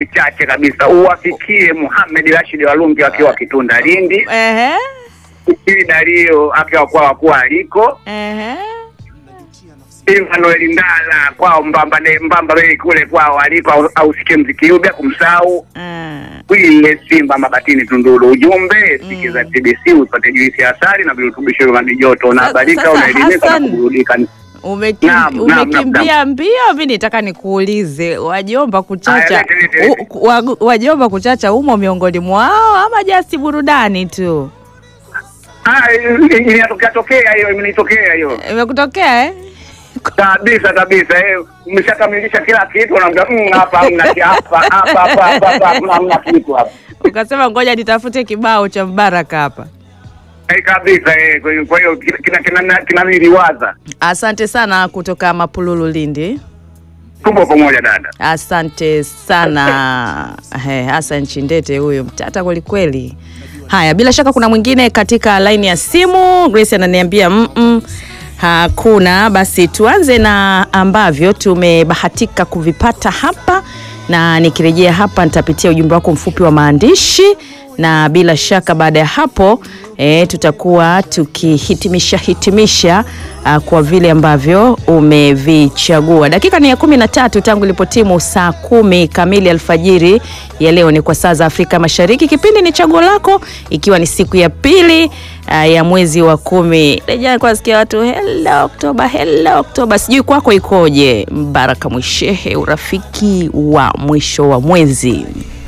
chache kabisa, uwafikie Muhamed Rashid Walungi akiwa Kitunda Lindi, Ehe. ili Dario akiwa kwa wakuu aliko Ehe. Emmanuel Ndala kwao Mbamba ne Mbamba Bay kule kwao aliko au- ausikie mziki huu bila kumsahau Ah. Wile Simba Mabatini Tunduru. Ujumbe sikiza TBC upate juisi ya asali na virutubisho vya maji joto, Sasa- unahabarika, sasa unaelimika na Hassan, kuburudika. Umekim, Naam, naam, naam, umekimbia mbio. Mi nitaka nikuulize, wajomba kuchacha Aya, lete, lete, lete. u- wa- wajomba kuchacha umo miongoni mwao ama jasi burudani tu? Ah, inatokea tokea hiyo, imenitokea hiyo Imekutokea eh? kabisa kabisa. Eh, umeshakamilisha kila kitu, unaambia "Mm, hapa hamna ki- hapa hapa hapa hapa hapa hamna hamna kitu hapa Ukasema ngoja nitafute kibao cha Mbaraka hapa. Eh, kabisa. Eh, kwa hiyo kwa hiyo kina kina kinaniliwaza Asante sana kutoka Mapululu, Lindi. tupo pamoja dada. Asante sana He, Hassan Chindete huyo mtata kwelikweli. Haya, bila shaka kuna mwingine katika laini ya simu. Grace ananiambia mm -mm, hakuna. Basi tuanze na ambavyo tumebahatika kuvipata hapa, na nikirejea hapa nitapitia ujumbe wako mfupi wa maandishi, na bila shaka baada ya hapo e, tutakuwa tukihitimisha hitimisha uh, kwa vile ambavyo umevichagua. Dakika ni ya kumi na tatu tangu ilipotimu saa kumi kamili alfajiri ya leo, ni kwa saa za Afrika Mashariki. Kipindi ni chaguo lako, ikiwa ni siku ya pili uh, ya mwezi wa kumi. Rejea kwa sikia watu hello Oktoba, hello Oktoba. Sijui kwako ikoje, Mbaraka Mwishehe, urafiki wa mwisho wa mwezi